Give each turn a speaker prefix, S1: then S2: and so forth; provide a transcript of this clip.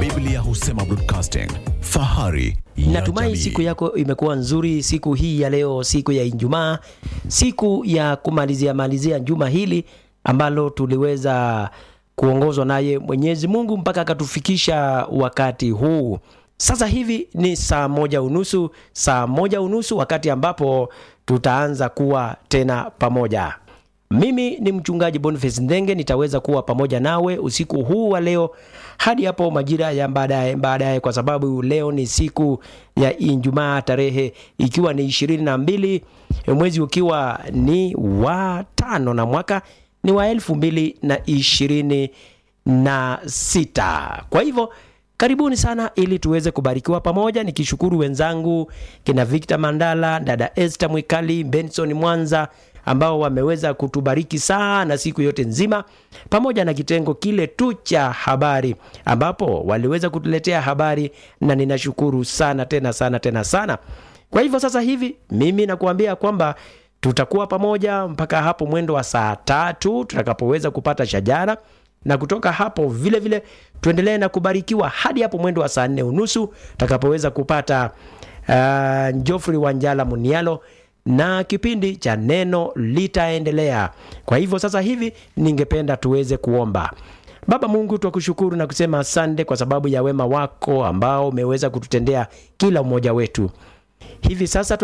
S1: Biblia husema broadcasting, fahari ya
S2: Natumai
S1: jamii.
S2: siku yako imekuwa nzuri siku hii ya leo, siku ya Ijumaa, siku ya kumalizia malizia juma hili ambalo tuliweza kuongozwa naye Mwenyezi Mungu mpaka akatufikisha wakati huu. Sasa hivi ni saa moja unusu, saa moja unusu, wakati ambapo tutaanza kuwa tena pamoja. Mimi ni mchungaji Boniface Ndenge, nitaweza kuwa pamoja nawe usiku huu wa leo hadi hapo majira ya baadaye baadaye, kwa sababu leo ni siku ya Ijumaa, tarehe ikiwa ni ishirini na mbili mwezi ukiwa ni wa tano na mwaka ni wa elfu mbili na ishirini na sita. Kwa hivyo karibuni sana ili tuweze kubarikiwa pamoja, nikishukuru wenzangu kina Victor Mandala, dada Esther Mwikali, Benson Mwanza ambao wameweza kutubariki sana siku yote nzima, pamoja na kitengo kile tu cha habari ambapo waliweza kutuletea habari, na ninashukuru sana tena sana tena sana. Kwa hivyo sasa hivi mimi nakuambia kwamba tutakuwa pamoja mpaka hapo mwendo wa saa tatu tutakapoweza kupata shajara na kutoka hapo vile vile tuendelee na kubarikiwa hadi hapo mwendo wa saa nne unusu tutakapoweza kupata uh, Geoffrey Wanjala Munialo na kipindi cha neno litaendelea. Kwa hivyo sasa hivi ningependa tuweze kuomba. Baba Mungu, twakushukuru na kusema asante kwa sababu ya wema wako ambao umeweza kututendea kila mmoja wetu. Hivi sasa